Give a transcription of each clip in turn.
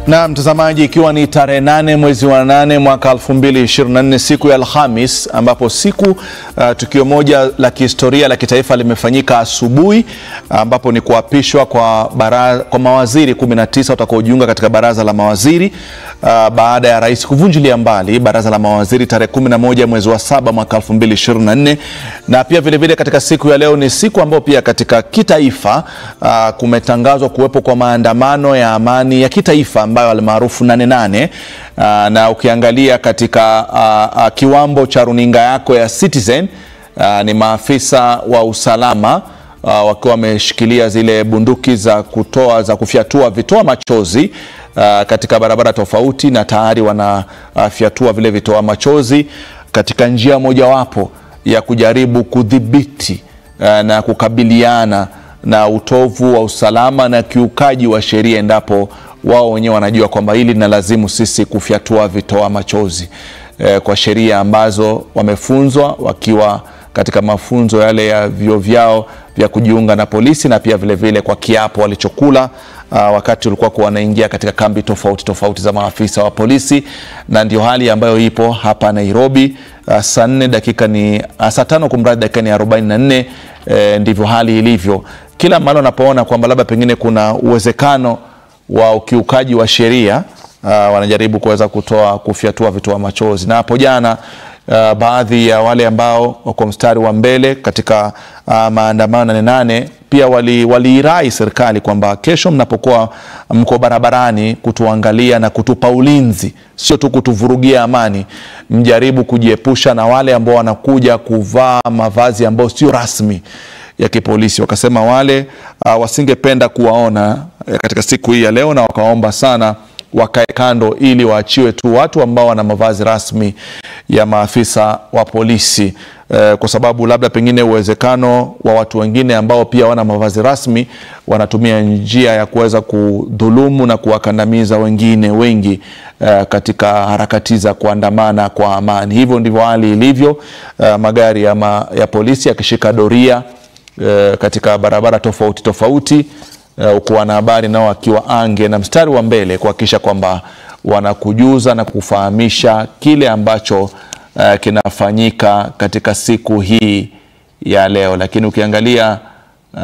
Na mtazamaji, ikiwa ni tarehe nane mwezi wa nane mwaka 2024 siku ya Alhamis, ambapo siku uh, tukio moja la kihistoria la kitaifa limefanyika asubuhi, ambapo ni kuapishwa kwa, bara, kwa mawaziri 19 watakaojiunga katika baraza la mawaziri uh, baada ya rais kuvunjilia mbali baraza la mawaziri tarehe 11 mwezi wa saba mwaka 2024. Na pia vilevile vile katika siku ya leo ni siku ambayo pia katika kitaifa uh, kumetangazwa kuwepo kwa maandamano ya amani ya kitaifa ambayo almaarufu nane nane. Uh, na ukiangalia katika uh, uh, kiwambo cha runinga yako ya Citizen uh, ni maafisa wa usalama uh, wakiwa wameshikilia zile bunduki za kutoa za kufyatua vitoa machozi uh, katika barabara tofauti, na tayari wanafyatua uh, vile vitoa machozi katika njia mojawapo ya kujaribu kudhibiti uh, na kukabiliana na utovu wa usalama na kiukaji wa sheria endapo wao wenyewe wanajua kwamba hili linalazimu sisi kufyatua vitoa machozi e, kwa sheria ambazo wamefunzwa wakiwa katika mafunzo yale ya vyuo vyao vya kujiunga na polisi na pia vilevile vile kwa kiapo walichokula uh, wakati ulikuwa kuwa wanaingia katika kambi tofauti tofauti za maafisa wa polisi, na ndio hali ambayo ipo hapa Nairobi. Uh, saa nne dakika ni uh, saa tano kumradhi, dakika ni 44. E, ndivyo hali ilivyo kila mahali unapoona kwamba labda pengine kuna uwezekano wa ukiukaji wa sheria uh, wanajaribu kuweza kutoa kufyatua vitoa machozi. Na hapo jana uh, baadhi ya wale ambao wako mstari wa mbele katika uh, maandamano nane nane pia waliirai wali serikali kwamba kesho mnapokuwa mko barabarani kutuangalia na kutupa ulinzi, sio tu kutuvurugia amani, mjaribu kujiepusha na wale ambao wanakuja kuvaa mavazi ambayo sio rasmi ya kipolisi. Wakasema wale uh, wasingependa kuwaona uh, katika siku hii ya leo, na wakaomba sana wakae kando ili waachiwe tu watu ambao wana mavazi rasmi ya maafisa wa polisi uh, kwa sababu labda pengine uwezekano wa watu wengine ambao pia wana mavazi rasmi wanatumia njia ya kuweza kudhulumu na kuwakandamiza wengine wengi uh, katika harakati za kuandamana kwa amani. Hivyo ndivyo hali ilivyo, uh, magari ya, ma, ya polisi yakishika doria E, katika barabara tofauti tofauti huku e, wanahabari nao wakiwa ange na mstari wa mbele kuhakikisha kwamba wanakujuza na kufahamisha kile ambacho e, kinafanyika katika siku hii ya leo. Lakini ukiangalia uh,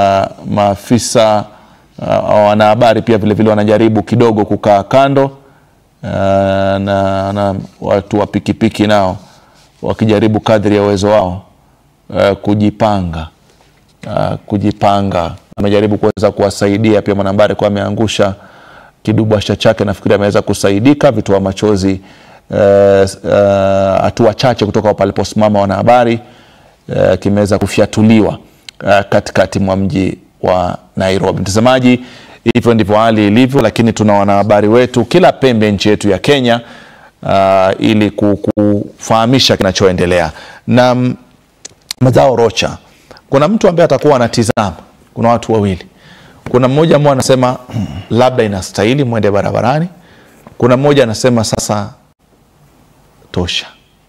maafisa uh, wanahabari pia vilevile wanajaribu kidogo kukaa kando uh, na, na watu wa pikipiki nao wakijaribu kadri ya uwezo wao uh, kujipanga Uh, kujipanga. Amejaribu kuweza kuwasaidia pia mwanahabari kwa ameangusha kidubwasha chake, nafikiri ameweza kusaidika. Vitoa machozi hatua uh, uh, chache kutoka paliposimama wanahabari uh, kimeweza kufyatuliwa uh, katikati mwa mji wa Nairobi. Mtazamaji, hivyo ndivyo hali ilivyo, lakini tuna wanahabari wetu kila pembe nchi yetu ya Kenya uh, ili kufahamisha kinachoendelea na Mazao Rocha kuna mtu ambaye atakuwa anatizama. Kuna watu wawili, kuna mmoja ambao anasema labda inastahili mwende barabarani, kuna mmoja anasema sasa tosha.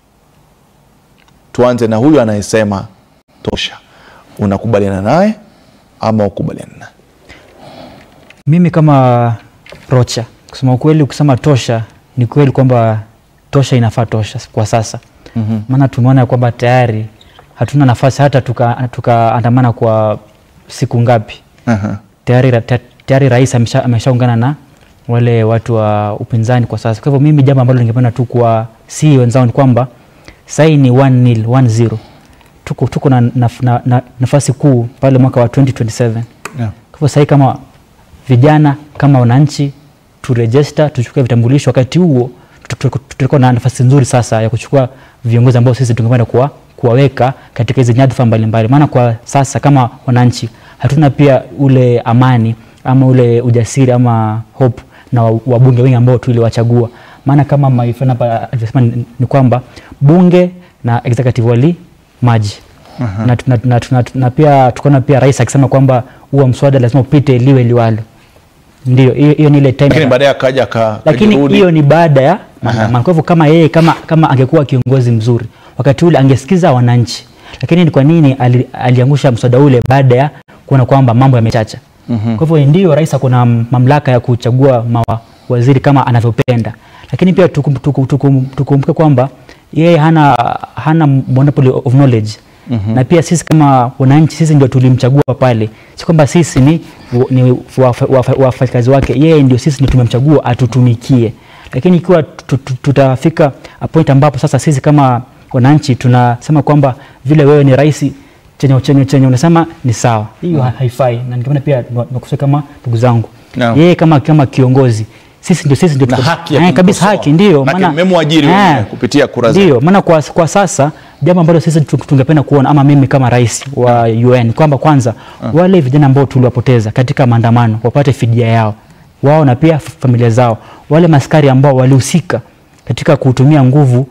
Tuanze na huyu anayesema tosha. Unakubaliana naye ama ukubaliana naye? Mimi kama Rocha, kusema ukweli, ukisema tosha, ni kweli kwamba tosha inafaa tosha kwa sasa, maana mm -hmm. tumeona kwamba tayari hatuna nafasi hata tukaandamana tuka kwa siku ngapi? uh -huh. Tayari, tayari rais ameshaungana na wale watu wa upinzani kwa sasa. Kwa hivyo mimi jambo ambalo ningependa tu kwa si wenzao ni kwamba sahii ni 1-0 1-0 tuko, tuko na, na, na, na nafasi kuu pale mwaka wa 2027 yeah. Kwa hivyo sahii kama vijana kama wananchi turejesta tuchukue vitambulisho, wakati huo tutakuwa na nafasi nzuri sasa ya kuchukua viongozi ambao sisi tungependa kuwa kuwaweka katika hizi nyadhifa mbalimbali, maana kwa sasa kama wananchi hatuna pia ule amani ama ule ujasiri ama hope na wabunge wengi ambao tuliwachagua. Maana kama maifana hapa alivyosema ni kwamba bunge na executive wali maji uh -huh. na, na, na, na, na pia tukaona pia rais akisema kwamba huo mswada lazima upite liwe liwalo. Ndio hiyo ni ile time, lakini baadaye akaja ka, lakini hiyo ni baada ya maandamano. Kwa hivyo kama yeye kama, kama angekuwa kiongozi mzuri wakati ule angesikiza wananchi, lakini ni kwa nini ali, aliangusha mswada ule baada ya kuona kwamba mambo yamechacha? mm -hmm. Kwa hivyo ndio rais ako na mamlaka ya kuchagua mawa, waziri kama anavyopenda, lakini pia tukum- tukum- tukum- tukumbuke kwamba yeye hana, hana monopoly of knowledge mm-hmm. na pia sisi kama wananchi sisi ndio tulimchagua pale, si kwamba sisi ni, ni wafa- wafa- wafanyakazi wake, yeye ndio sisi ndio tumemchagua atutumikie. Lakini ikiwa tu- tu- tutafika a point ambapo sasa sisi kama wananchi tunasema kwamba vile wewe ni rais chenye chenye chenye unasema ni sawa, hiyo ha- haifai, na ndio maana pia nakusema kama ndugu zangu Naam. yeye kama kama kiongozi sisi ndio sisi ndio Na tuko- haki ya Eh, kabisa kumkosoa. haki ndio Maana mmemwajiri eh, wenyewe kupitia kura zenu. ndio maana kwa, kwa sasa jambo ambalo sisi tu- tungependa kuona ama mimi kama rais wa UN kwamba kwanza wale vijana ambao tuliwapoteza katika maandamano wapate fidia yao wao na pia f- familia zao, wale maskari ambao walihusika katika kutumia nguvu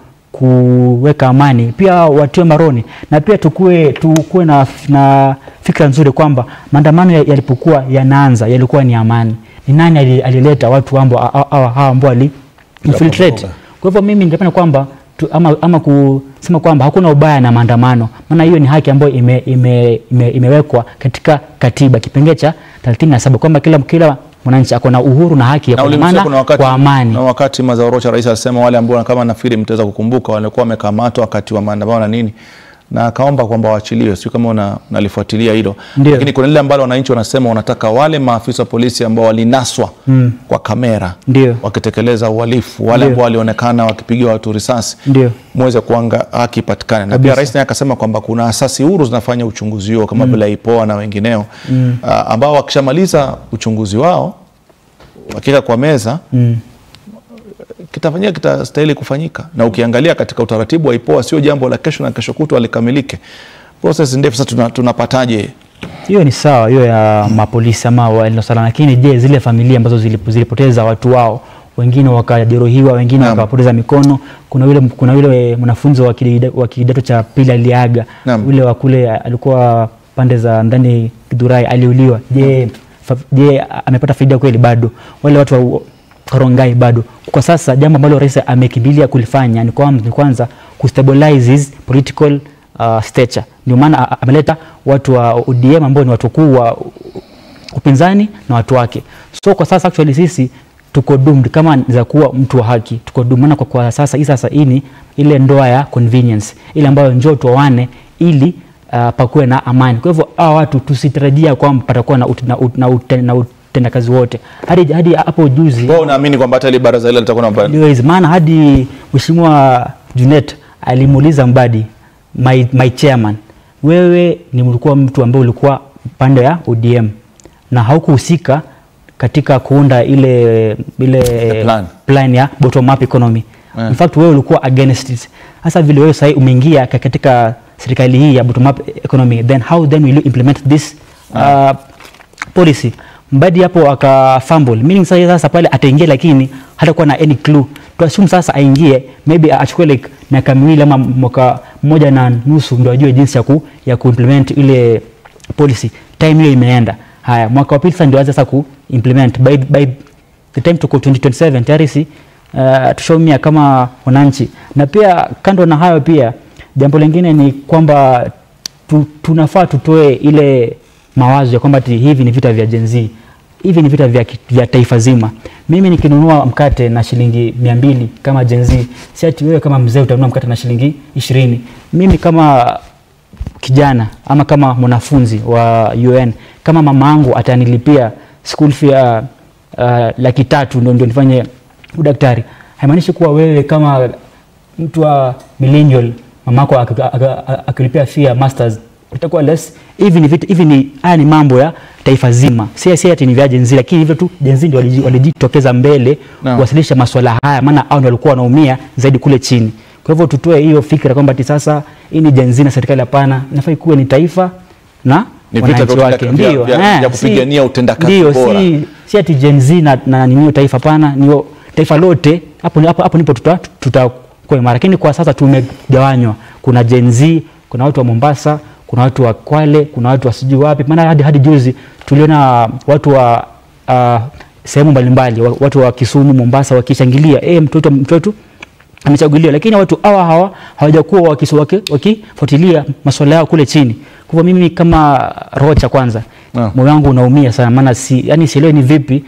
kuweka amani pia watiwe maroni, na pia tukue, tukue na, na fikra nzuri kwamba maandamano ya- yalipokuwa yanaanza yalikuwa ni amani. Ni nani ali- alileta watu ambao hawa ambao wali infiltrate Kuvuruga. kwa hivyo mimi ningependa kwamba tu, ama, ama kusema kwamba hakuna ubaya na maandamano, maana hiyo ni haki ambayo ime, ime, ime, imewekwa katika katiba kipengee cha 37 kwamba kila, kila mwananchi ako na uhuru na haki ya na ulimsikia kuandamana kuna wakati, kwa amani. na wakati Mazao Rocha rais alisema wale ambao kama nafikiri mtaweza kukumbuka walikuwa wamekamatwa wakati wa maandamano na nini na akaomba kwamba waachiliwe, sio kama una- unalifuatilia hilo, Ndio. lakini kuna lile ambalo wananchi wanasema wanataka wale maafisa wa polisi ambao walinaswa Mm. kwa kamera Ndio. wakitekeleza uhalifu, wale Ndio. ambao walionekana wakipiga watu risasi Ndio. muweze kuanga haki ipatikane. Na pia Kabisa. rais naye akasema kwamba kuna asasi huru zinafanya uchunguzi huo kama vile IPOA na wengineo ah, ambao wakishamaliza uchunguzi wao wakika kwa meza Mm. kitafanyika kitastahili kufanyika. Na ukiangalia katika utaratibu wa IPOA sio jambo la kesho na kesho kutwa likamilike, process ndefu. Sasa tuna, tunapataje? hiyo ni sawa hiyo ya mapolisi ama walinda usalama, lakini je, zile familia ambazo zilip- zilipoteza watu wao, wengine wakajeruhiwa, wengine Naam. wakapoteza mikono. Kuna yule kuna yule mwanafunzi wa kidida- wa kidato cha pili aliaga, Naam. yule wa kule alikuwa pande za ndani Githurai aliuliwa. Je, fa, je amepata faida kweli? Bado wale watu wa Karongai bado. Kwa sasa jambo ambalo rais amekimbilia kulifanya ni kwamba ni kwanza kustabilize his political uh, stature. Ndio maana a- ameleta watu wa ODM ambao ni watu kuu wa upinzani na watu wake. So kwa sasa actually sisi tuko doomed kama za kuwa mtu wa haki, tuko doomed maana kwa, kwa sasa hii sasa hii ni ile ndoa ya convenience ile ambayo njoo tuoane ili uh, pakuwe na amani. Kwa hivyo hawa watu tusitarajia kwamba patakuwa na, ut, na, ut, na, ut, na utendakazi wote hadi hadi hapo juzi Kwa unaamini kwamba hata ile baraza ile litakuwa na mabadiliko? ndio hizi maana hadi mheshimiwa Junet alimuuliza Mbadi my, my chairman, wewe ni ulikuwa mtu ambaye ulikuwa pande ya ODM na haukuhusika katika kuunda ile ile plan. plan ya bottom up economy Yeah. in fact wewe ulikuwa against it. Sasa vile wewe sasa umeingia ka- katika serikali hii ya bottom up economy then how then will you implement this uh, policy Mbadi hapo aka fumble meaning sasa sasa pale ataingia lakini hatakuwa na any clue to assume sasa aingie maybe achukue like miaka miwili ama mwaka mmoja na nusu ndio ajue jinsi ya ku, ya kuimplement ile policy time hiyo imeenda haya mwaka wa pili sasa ndio aanze sasa kuimplement by, by the time tuko 2027 tayari si uh, tushaumia kama wananchi na pia kando na hayo pia jambo lingine ni kwamba tu, tunafaa tutoe ile mawazo ya kwamba ati hivi ni vita vya Gen Z hivi ni vita vya, ki- vya taifa zima mimi nikinunua mkate na shilingi mia mbili kama Gen Z si ati wewe kama mzee utanunua mkate na shilingi ishirini mimi kama kijana ama kama mwanafunzi wa UN kama mama yangu atanilipia school fee uh, uh, laki tatu ndio, ndio nifanye udaktari haimaanishi kuwa wewe kama mtu wa millennial mamako ak- ak- ak- akilipia fee ya masters utakuwa less hivi ni vitu hivi ni haya ni mambo ya taifa zima si si ati ni vya Gen Z lakini hivyo tu Gen Z ndio waliji- walijitokeza mbele Naam. kuwasilisha masuala haya maana hao ndio walikuwa wanaumia zaidi kule chini kwa hivyo tutoe hiyo fikra kwamba ati sasa hii ni Gen Z na serikali hapana inafaa ikuwe ni taifa na Ni vita wananchi vya wake utenda- vya- ndio vya- eh, vya si- kupigania utendakazi ndio, bora. si si ati Gen Z na, na nini taifa hapana, ni taifa lote. Hapo hapo, hapo ndipo tuta tutakuwa imara, lakini kwa sasa tumegawanywa. Kuna Gen Z, kuna watu wa Mombasa, kuna watu wa Kwale, kuna watu wa sijui wapi. Maana hadi, hadi juzi tuliona watu wa uh, sehemu mbalimbali, wa- watu wa Kisumu, Mombasa wakishangilia eh, mtoto mtoto amechaguliwa, lakini watu hawa hawa hawajakuwa wakisu- waki- wakifuatilia masuala yao kule chini. Kwa hivyo mimi kama Rocha kwanza Naam. moyo wangu unaumia sana, maana si, yani sielewi ni vipi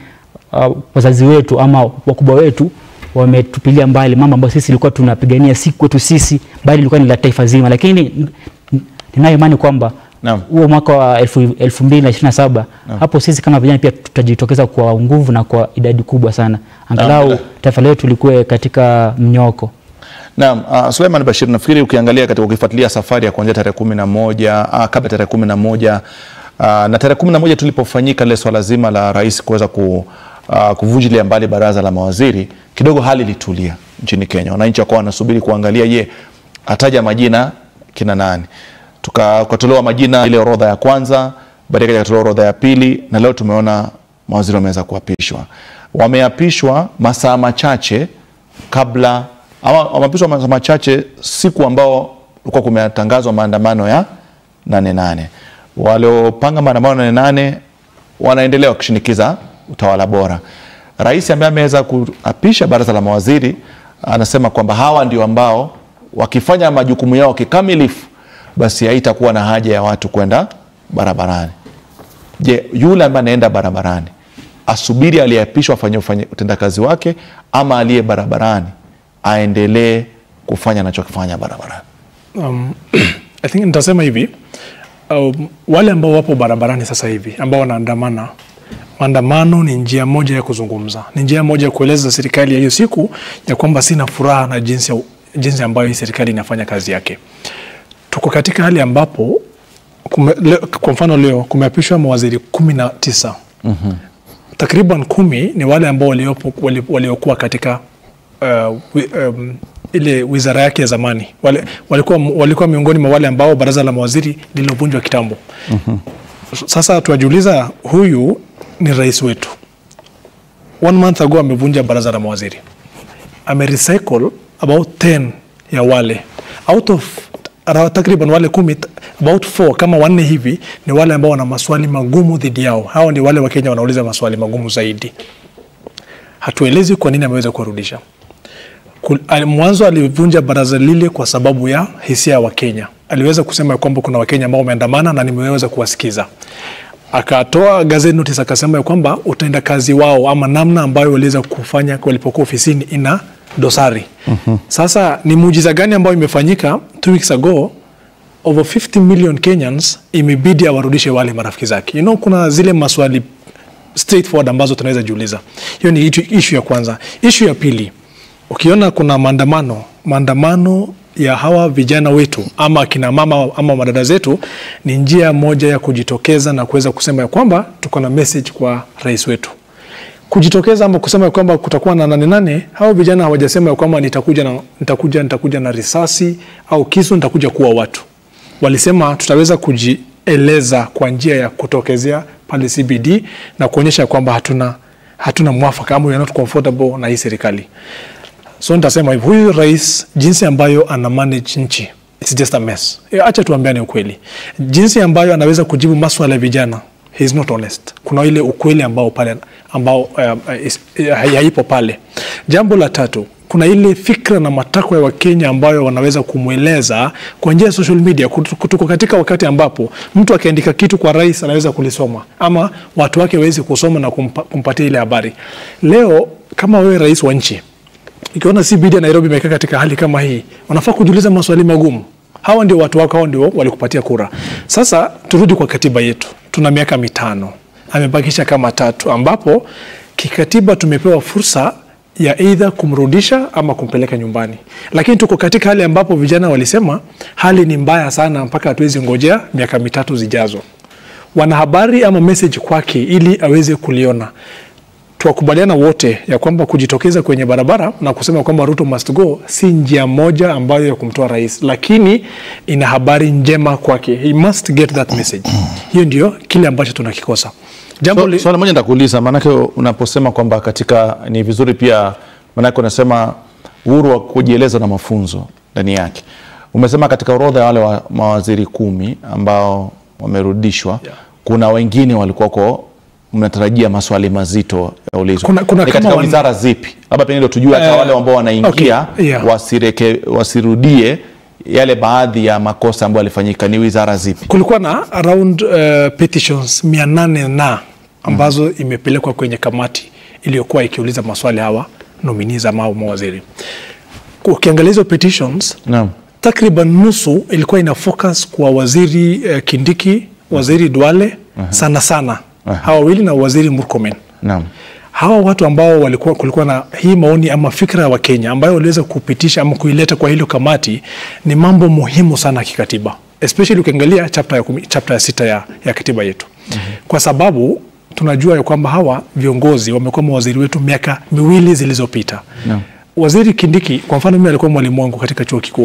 uh, wazazi wetu ama wakubwa wetu wametupilia mbali mambo ambayo sisi ilikuwa tunapigania si kwetu sisi bali ilikuwa ni la taifa zima lakini n- n- ninayo imani kwamba Naam. huo mwaka wa elfu, elfu mbili na ishirini na saba hapo sisi kama vijana pia tutajitokeza kwa nguvu na kwa idadi kubwa sana angalau Naam. taifa letu likuwe katika mnyoko Naam, uh, Suleiman Bashir, nafikiri ukiangalia katika ukifuatilia safari ya kuanzia tarehe kumi na moja uh, kabla tarehe kumi na moja uh, na tarehe kumi na moja tulipofanyika lile swala zima la rais kuweza ku, uh, kuvunjilia mbali baraza la mawaziri, kidogo hali ilitulia nchini Kenya. Wananchi wakawa wanasubiri kuangalia, je, ataja majina kina nani? Tuka- Tukatolewa majina ile orodha ya kwanza, baadaye ikatolewa orodha ya pili, na leo tumeona mawaziri wameweza kuapishwa. Wameapishwa masaa machache kabla ama wameapishwa masaa machache siku ambao ulikuwa kumetangazwa maandamano ya nane nane. Waliopanga maandamano nane nane wanaendelea wakishinikiza utawala bora. Rais ambaye ameweza kuapisha baraza la mawaziri anasema kwamba hawa ndio ambao wakifanya majukumu yao kikamilifu, basi haitakuwa na haja ya watu kwenda barabarani. Je, yule ambaye anaenda barabarani asubiri aliyeapishwa afanye ufanye utendakazi wake, ama aliye barabarani aendelee kufanya anachokifanya barabarani? Um, I think nitasema hivi um, wale ambao wapo barabarani sasa hivi ambao wanaandamana, maandamano ni njia moja ya kuzungumza, ni njia moja ya kueleza serikali ya hiyo siku ya kwamba sina furaha na jinsi, jinsi ambayo hii serikali inafanya kazi yake. Tuko katika hali ambapo kume, le, kwa mfano leo kumeapishwa mawaziri kumi na tisa takriban kumi ni wale ambao waliopo- wali- waliokuwa katika uh, wi, um, ile wizara yake ya zamani wale, walikuwa, walikuwa miongoni mwa wale ambao baraza la mawaziri lililovunjwa kitambo. Sasa tuwajiuliza, huyu ni rais wetu, one month ago amevunja baraza la mawaziri, amerecycle about 10 ya wale out of ara- takriban wale kumi t- about 4 kama wanne hivi ni wale ambao wana maswali magumu dhidi yao. Hao ni wale Wakenya wanauliza maswali magumu zaidi. Hatuelezi kwa nini ameweza kuwarudisha. Kul- ali- Mwanzo alivunja baraza lile kwa sababu ya hisia ya Wakenya. Aliweza kusema ya kwamba kuna Wakenya ambao wameandamana na nimeweza kuwasikiza. Akatoa gazeti notice akasema ya kwamba utenda kazi wao ama namna ambayo waliweza kufanya walipokuwa ofisini ina dosari. Sasa ni muujiza gani ambayo imefanyika two weeks ago over 50 million Kenyans imebidi awarudishe wale marafiki zake. You know, kuna zile maswali straightforward ambazo tunaweza jiuliza. Hiyo ni issue- issue ya kwanza. Issue ya pili, ukiona kuna maandamano maandamano ya hawa vijana wetu ama akina mama ama madada zetu ni njia moja ya kujitokeza na kuweza kusema ya kwamba tuko na message kwa rais wetu kujitokeza ama kusema ya kwamba kutakuwa na nane nane. Hao vijana hawajasema ya kwamba nitakuja na, nitakuja, nitakuja na risasi au kisu nitakuja kuwa watu. Walisema tutaweza kujieleza kwa njia ya kutokezea pale CBD na kuonyesha kwamba hatuna, hatuna mwafaka ama we are not comfortable na hii serikali. So nitasema hivi, huyu rais jinsi ambayo ana manage nchi it's just a mess. Eh, Acha tuambiane ukweli, jinsi ambayo anaweza kujibu maswala ya vijana he is not honest. Kuna ile ukweli ambao pale ambao uh, is, uh, haipo pale. Jambo la tatu kuna ile fikra na matakwa ya Wakenya ambayo wanaweza kumweleza kwa njia ya social media. Kut- Tuko katika wakati ambapo mtu akiandika kitu kwa rais anaweza kulisoma ama watu wake wawezi kusoma na kumpa, kumpatia ile habari. Leo kama wewe rais wa nchi ikiona CBD ya Nairobi imekaa katika hali kama hii, wanafaa kujiuliza maswali magumu. Hawa ndio watu wako, hao ndio walikupatia kura. Sasa turudi kwa katiba yetu, tuna miaka mitano, amebakisha kama tatu, ambapo kikatiba tumepewa fursa ya eidha kumrudisha ama kumpeleka nyumbani, lakini tuko katika hali ambapo vijana walisema hali ni mbaya sana, mpaka hatuwezi ngojea miaka mitatu zijazo. Wanahabari ama message kwake ili aweze kuliona tuwakubaliana wote ya kwamba kujitokeza kwenye barabara na kusema kwamba Ruto must go si njia moja ambayo ya kumtoa rais, lakini ina habari njema kwake. He must get that message. Hiyo ndio kile ambacho tunakikosa. Jambo So, li... swali moja nitakuuliza, maanake unaposema kwamba katika ni vizuri pia, maanake unasema uhuru wa kujieleza na mafunzo ndani yake. Umesema katika orodha ya wale wa mawaziri kumi ambao wamerudishwa Yeah. kuna wengine walikuwako mnatarajia maswali mazito yaulizwe. Kuna- kuna Ni kama katika wan- wizara zipi? Labda pengine ndio tujue hata Eh, wale ambao wanaingia okay, yeah. wasireke, wasirudie yale baadhi ya makosa ambayo yalifanyika. Ni wizara zipi? kulikuwa na around uh, petitions mia nane na ambazo imepelekwa kwenye kamati iliyokuwa ikiuliza maswali hawa nominees ama hao mawaziri. Ukiangalia hizo petitions Naam. takriban nusu ilikuwa ina focus kwa waziri eh, Kindiki, waziri Duale sana sana hawa wawili na waziri Murkomen. Naam. Hawa watu ambao walikuwa kulikuwa na hii maoni ama fikra wa Kenya ambayo waliweza kupitisha ama kuileta kwa hilo kamati ni mambo muhimu sana kikatiba, especially ukiangalia chapter ya, kumi, chapter ya sita ya, ya katiba yetu kwa sababu tunajua ya kwamba hawa viongozi wamekuwa mawaziri wetu miaka miwili zilizopita. Waziri Kindiki kwa mfano, mimi alikuwa mwalimu wangu katika chuo kikuu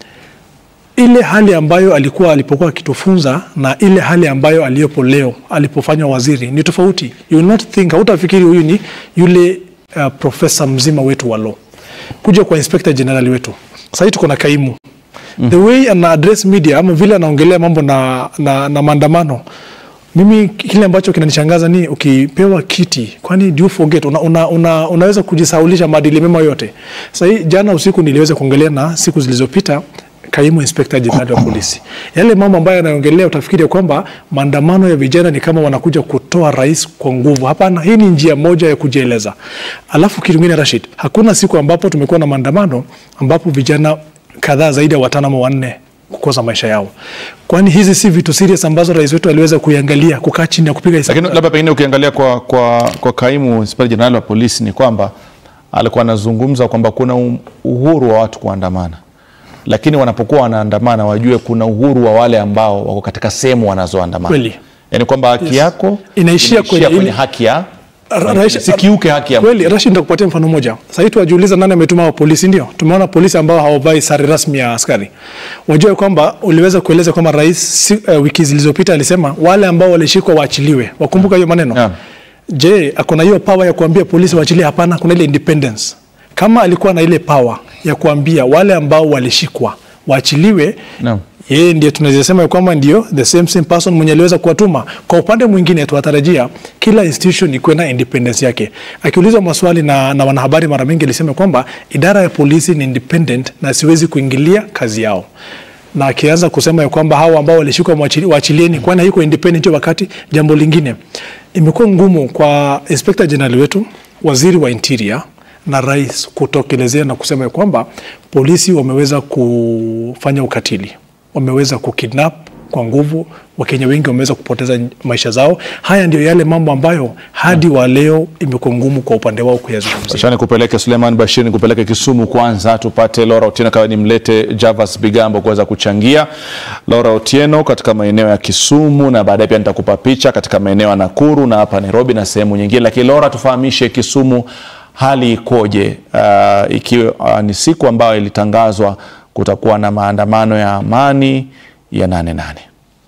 ile hali ambayo alikuwa alipokuwa akitufunza na ile hali ambayo aliyopo leo alipofanywa waziri ni tofauti. You will not think, hautafikiri huyu ni yule uh, profesa mzima wetu wa law. Kuja kwa inspector general wetu sahii tuko na kaimu mm. the way ana address media ama vile anaongelea mambo na, na, na maandamano mimi kile ambacho kinanishangaza ni ukipewa kiti, kwani do you forget una, una, una, unaweza kujisaulisha maadili mema yote. Sasa hii jana usiku niliweza kuongelea na siku zilizopita kaimu inspekta jenerali wa polisi, yale mambo ambayo anaongelea, utafikiri ya kwamba maandamano ya vijana ni kama wanakuja kutoa rais kwa nguvu. Hapana, hii ni njia moja ya kujieleza. Alafu kitu kingine, Rashid, hakuna siku ambapo tumekuwa na maandamano ambapo vijana kadhaa zaidi ya watano ama wanne kukosa maisha yao. Kwani hizi si vitu serious ambazo rais wetu aliweza kuiangalia, kukaa chini na kupiga hesabu? Lakini labda pengine ukiangalia kwa, kwa, kwa kaimu inspekta jenerali wa polisi ni kwamba alikuwa anazungumza kwamba kuna um- uhuru wa watu kuandamana, lakini wanapokuwa wanaandamana wajue kuna uhuru wa wale ambao wako katika sehemu wanazoandamana, Kweli. yaani kwamba haki Yes. yako Inaishia kwenye kwenye ile- haki ya Ra- Rais- sikiuke haki ya Kweli, Rashid, nitakupatia mfano mmoja. Sasa hivi tuwajiuliza nani ametuma wa polisi, ndio tumeona polisi ambao hawavai sare rasmi ya askari. Wajue kwamba uliweza kueleza kwamba rais si, uh, wiki zilizopita alisema wale ambao walishikwa waachiliwe. Wakumbuka hiyo maneno? Naam. Je, akona hiyo power ya kuambia polisi waachilie? Hapana, kuna ile independence. Kama alikuwa na ile power ya kuambia wale ambao walishikwa waachiliwe, Naam. yeye ndiye tunaweza sema ya kwamba ndio the same same person mwenye aliweza kuwatuma. Kwa upande mwingine, tunatarajia kila institution ikuwe na independence yake. Akiulizwa maswali na, na wanahabari mara mingi alisema kwamba idara ya polisi ni independent na siwezi kuingilia kazi yao na akianza kusema ya kwamba hao ambao walishikwa mwachili- waachilieni, kwani haiko independent hiyo wakati. Jambo lingine, imekuwa ngumu kwa inspector general wetu, waziri wa interior na rais kutokelezea na kusema ya kwamba polisi wameweza kufanya ukatili, wameweza kukidnap kwa nguvu, Wakenya wengi wameweza kupoteza maisha zao. Haya ndio yale mambo ambayo hadi wa leo imekuwa ngumu kwa upande wao kuyazungumzia. Acha nikupeleke Suleiman Bashir, nikupeleke Kisumu kwanza, tupate Laura Otieno kawa nimlete Javas Bigambo kuweza kuchangia. Laura Otieno katika maeneo ya Kisumu, na baadaye pia nitakupa picha katika maeneo ya Nakuru na hapa Nairobi na sehemu nyingine. Lakini Laura, tufahamishe Kisumu hali ikoje, uh, ikiwa uh, ni siku ambayo ilitangazwa kutakuwa na maandamano ya amani ya nane nane.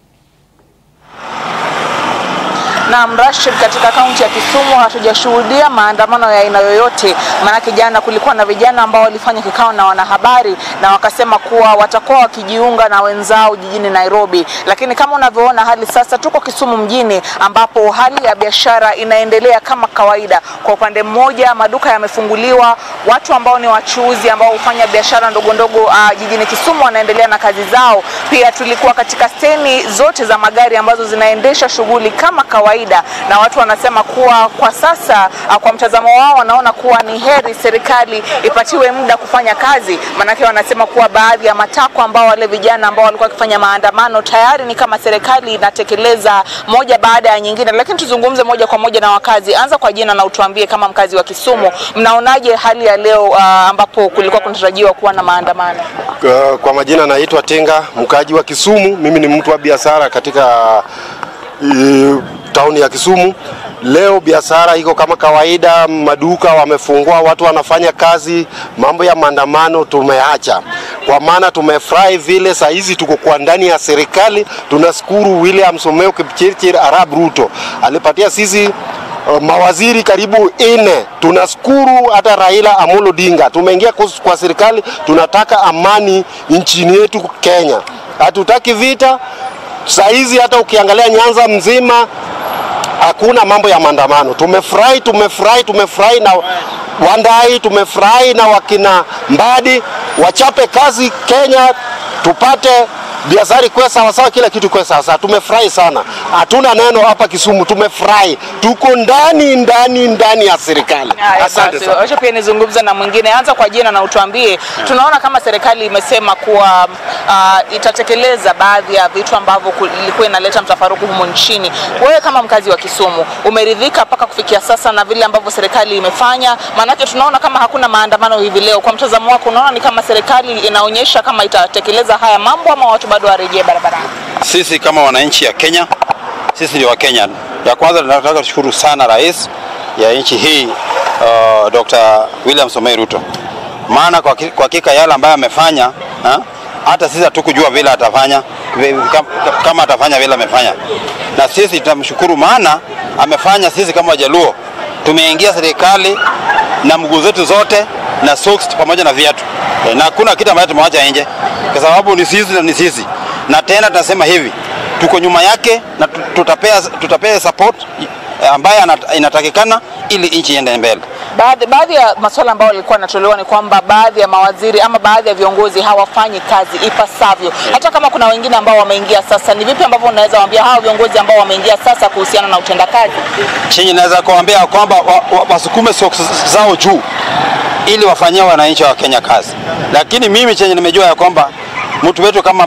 Naam, Rashid, katika kaunti ya Kisumu hatujashuhudia maandamano ya aina yoyote. Maanake jana kulikuwa na vijana ambao walifanya kikao na wanahabari na wakasema kuwa watakuwa wakijiunga na wenzao jijini Nairobi, lakini kama unavyoona hali sasa, tuko Kisumu mjini ambapo hali ya biashara inaendelea kama kawaida. Kwa upande mmoja, maduka yamefunguliwa, watu ambao ni wachuuzi ambao hufanya biashara ndogo ndogo uh, jijini Kisumu wanaendelea na kazi zao. Pia tulikuwa katika steni zote za magari ambazo zinaendesha shughuli kama kawaida, na watu wanasema kuwa kwa sasa uh, kwa mtazamo wao wanaona kuwa ni heri serikali ipatiwe muda kufanya kazi, maanake wanasema kuwa baadhi ya matakwa ambao wale vijana ambao walikuwa wakifanya maandamano tayari ni kama serikali inatekeleza moja baada ya nyingine. Lakini tuzungumze moja kwa moja na wakazi. Anza kwa jina na utuambie kama mkazi wa Kisumu, mnaonaje hali ya leo uh, ambapo kulikuwa kunatarajiwa kuwa na maandamano? Uh, Kwa majina naitwa Tenga, mkaaji wa Kisumu. Mimi ni mtu wa biashara katika uh, tauni ya Kisumu. Leo biashara iko kama kawaida, maduka wamefungua, watu wanafanya kazi. Mambo ya maandamano tumeacha, kwa maana tumefurahi vile saa hizi tuko kwa ndani ya serikali. Tunashukuru William Someo Kipchirchir Arab Ruto alipatia sisi Uh, mawaziri karibu ine. Tunashukuru hata Raila Amolo Odinga, tumeingia kus- kwa serikali, tunataka amani nchini yetu Kenya, hatutaki vita. Saa hizi hata ukiangalia Nyanza mzima hakuna mambo ya maandamano. Tumefurahi, tumefurahi, tumefurahi na Wandai, tumefurahi na wakina Mbadi wachape kazi Kenya, tupate biashara ikuwe sawasawa, kila kitu ikuwe sawasawa. Tumefurahi sana, hatuna neno hapa Kisumu, tumefurahi, tuko ndani ndani ndani ya serikali. Haya, Asante basi, sana. Wacha pia nizungumze na mwingine. Anza kwa jina na utuambie, tunaona kama serikali imesema kuwa uh, itatekeleza baadhi ya vitu ambavyo ku- ilikuwa inaleta mtafaruku humu nchini. Wewe kama mkazi wa Kisumu umeridhika mpaka kufikia sasa na vile ambavyo serikali imefanya? Maanake tunaona kama hakuna maandamano hivi leo. Kwa mtazamo wako, unaona ni kama serikali inaonyesha kama itatekeleza haya mambo ama watu bado warejee barabarani? Sisi kama wananchi ya Kenya, sisi ni wa Kenya. Ya kwanza tunataka kushukuru sana rais ya nchi hii uh, Dr. William Samoei Ruto, maana kwa ki- kwa hakika yale ambayo amefanya ha, hata sisi hatukujua vile atafanya vi- kam- kama atafanya vile amefanya, na sisi tutamshukuru, maana amefanya sisi kama Wajaluo tumeingia serikali na mguu zetu zote na socks pamoja na viatu Eh, na hakuna kitu ambacho tumewacha nje, kwa sababu ni sisi na ni sisi, na tena tunasema hivi tuko nyuma yake na tu- tutapea, tutapea support eh, ambayo anat- inatakikana ili nchi iende mbele. Baadhi, baadhi ya masuala ambayo yalikuwa yanatolewa ni kwamba baadhi ya mawaziri ama baadhi ya viongozi hawafanyi kazi ipasavyo. Hata kama kuna wengine ambao wameingia sasa, ni vipi ambavyo unaweza waambia hawa viongozi ambao wameingia sasa kuhusiana na utendakazi? chenye naweza kuambia kwamba wa, wa, wasukume socks zao juu ili wafanyie wananchi wa Kenya kazi, lakini mimi chenye nimejua ya kwamba mtu wetu kama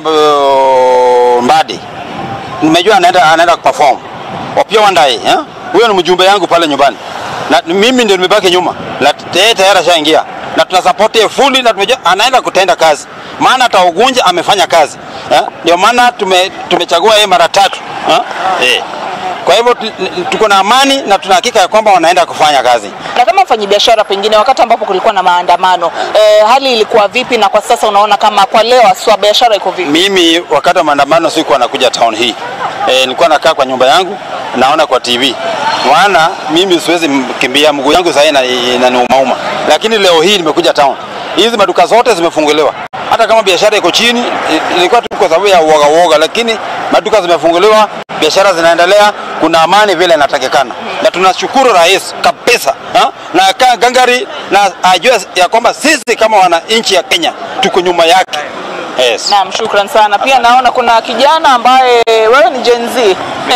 uh, Mbadi nimejua anaenda anaenda kuperform Opiyo Wandayi eh? huyo ni mjumbe yangu pale nyumbani na mimi ndio nimebaki nyuma, na yeye tayari ashaingia na tuna support yeye fully, na tumejua anaenda kutenda kazi, maana hata Ugunja amefanya kazi eh? Ndio maana tume, tumechagua yeye mara tatu eh? Eh. Kwa hivyo tu- tuko na amani na tuna hakika ya kwamba wanaenda kufanya kazi. Na kama mfanyabiashara, pengine wakati ambapo kulikuwa na maandamano eh, hali ilikuwa vipi, na kwa sasa unaona kama kwa leo aswa biashara iko vipi? Mimi wakati wa maandamano sikuwa nakuja town hii e, nilikuwa nakaa kwa nyumba yangu naona kwa TV, maana mimi siwezi m- kimbia, mguu yangu sasa ina- inaniumauma, lakini leo hii nimekuja town. Hizi maduka zote zimefunguliwa, hata kama biashara iko chini, i- ilikuwa tu kwa sababu ya uoga uoga, lakini maduka zimefunguliwa, biashara zinaendelea, kuna amani vile inatakikana, na tunashukuru rais kabisa ha? na ka- gangari na ajue ya kwamba sisi kama wananchi ya Kenya tuko nyuma yake. Yes. Naam, shukran sana. Pia naona kuna kijana ambaye wewe ni Gen Z.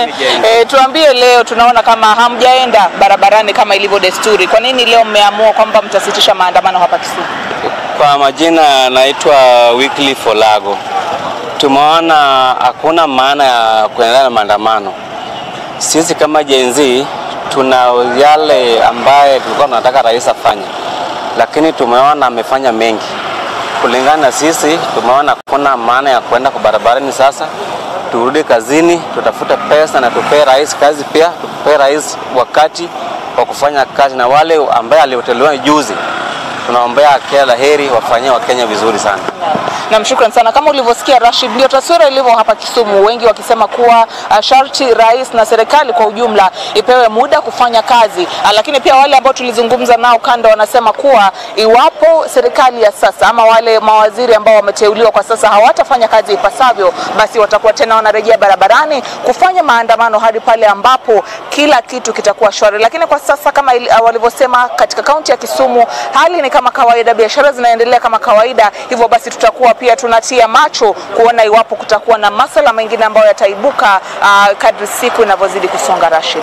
E, tuambie leo, tunaona kama hamjaenda barabarani kama ilivyo desturi. Kwa nini leo mmeamua kwamba mtasitisha maandamano hapa Kisumu? Kwa majina naitwa Wycliffe Olago. Tumeona hakuna maana ya kuendelea na maandamano. Sisi kama Gen Z tuna yale ambaye tulikuwa tunataka rais afanye, lakini tumeona amefanya mengi. Kulingana na sisi, tumeona hakuna maana ya kwenda kwa barabarani. Sasa turudi kazini, tutafute pesa na tupee rais kazi pia, tupee rais wakati wa kufanya kazi, na wale ambaye alioteuliwa juzi tunaombea kila la heri, wafanyie Wakenya vizuri sana. Naam, shukran sana. Kama ulivyosikia Rashid, ndio taswira ilivyo hapa Kisumu, wengi wakisema kuwa uh, sharti rais na serikali kwa ujumla ipewe muda kufanya kazi, uh, lakini pia wale ambao tulizungumza nao kando wanasema kuwa iwapo serikali ya sasa ama wale mawaziri ambao wameteuliwa kwa sasa hawatafanya kazi ipasavyo, basi watakuwa tena wanarejea barabarani kufanya maandamano hadi pale ambapo kila kitu kitakuwa shwari. Lakini kwa sasa kama ili- uh, walivyosema katika kaunti ya Kisumu, hali ni kama kawaida, biashara zinaendelea kama kawaida. Hivyo basi tutakuwa pia tunatia macho kuona iwapo kutakuwa na masala mengine ambayo yataibuka uh, kadri siku inavyozidi kusonga. Rashid.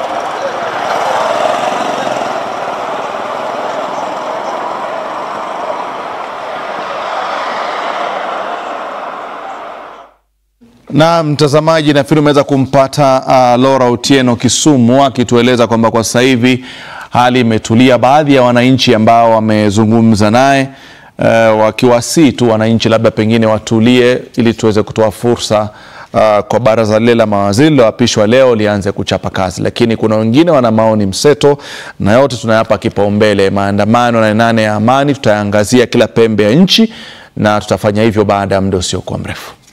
Na mtazamaji, nafikiri umeweza kumpata uh, Laura Otieno Kisumu akitueleza kwamba kwa sasa hivi hali imetulia. Baadhi ya wananchi ambao wamezungumza naye uh, wakiwasii tu wananchi labda pengine watulie ili tuweze kutoa fursa uh, kwa baraza lile la mawaziri liloapishwa leo lianze kuchapa kazi, lakini kuna wengine wana maoni mseto, na yote tunayapa kipaumbele. Maandamano na nane ya amani tutayaangazia kila pembe ya nchi, na tutafanya hivyo baada ya muda usiokuwa mrefu.